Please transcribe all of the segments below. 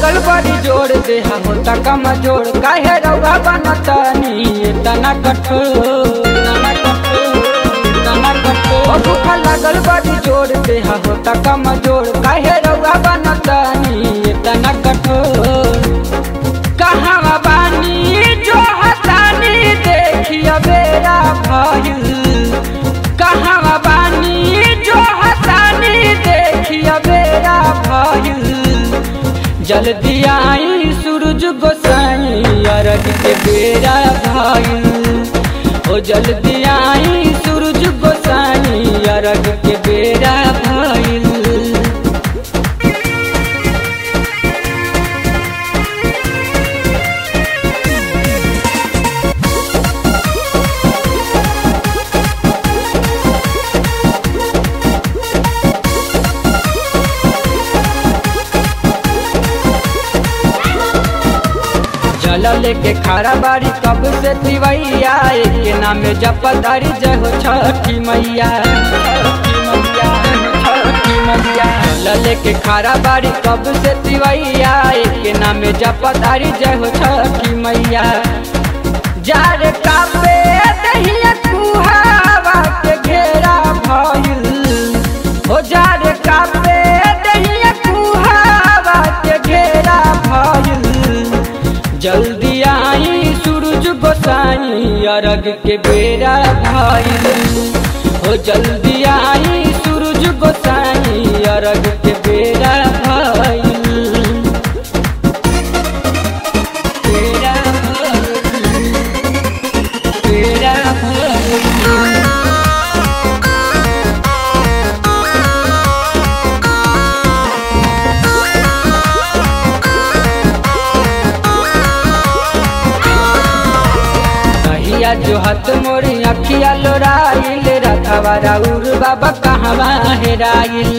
लागल बड़ी जोड़ देहा होता कम जोड़ काहे रउआ बनतनी तना कठोर तना कठोर तना कठोर ओ भूखा लागल बड़ी जोड़ देहा होता कम जोड़ काहे रउआ बनतनी तना कठोर कहाँ बानी जो हतानी देखिया बेरा भइल कहाँ बानी जो हतानी देखिया बेरा भइल जल्दी आई सूरज गोसाई अरग के बेरा भइल ओ जल्दी आई सूरज गोसाई अरग के बेरा भइल जल लेके खारा बाड़ी कब से तिवैया के नाम जपदारी जय हो छठी मैया छठी मैया, छठी मैया। जल लेके खारा बाड़ी कब से तिवैया के नाम जपदारी जय हो छठी मैया जार कापे दहिया कुहावा के घेरा भइल हो जार कापे दहिया कुहावा के घेरा भइल जल्दी आई सूरज गोसाई अरग के बेरा भइल हो जल्दी आई सूरज गोसाई अरग के बेरा भइल बेरा भइल बेरा भइल कहिया जो हत मोरी अखिया लोराइल रखवा राउर बाबा कहवा हेराइल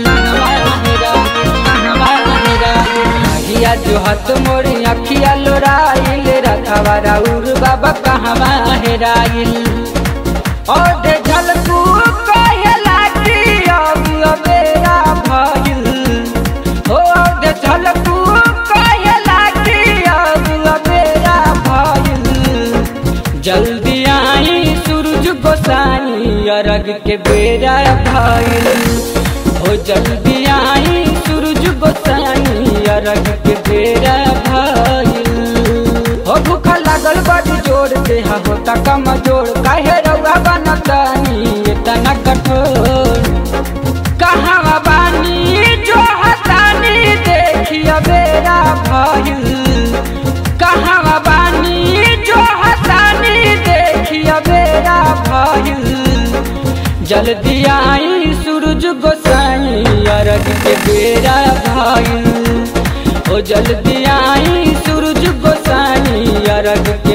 कहिया जो हत मोरी अखिया लोराइल रखवा राउर बाबा कहवा हेराइल और झलकू कहेला कि अब अबेरा भइल हो और झलकू कहेला कि अब अबेरा भइल जल्दी आई सूरज गोसाई अरग के बेरा भइल हो जल्दी आई सूरज गोसाई अरग के बेरा भइल हो भूखा लागल बड़ी जोड़ देहा होता कम जोड़ काहे रउआ बनतनी तना कठोर कहाँ बानी जो हतानी देखिया बेरा भइल कहाँ बानी जो हतानी देखिया बेरा भइल जल्दी आई सूरज गोसाई अरग के बेरा भइल ओ जल्दी आई सूरज गोसाई अरग के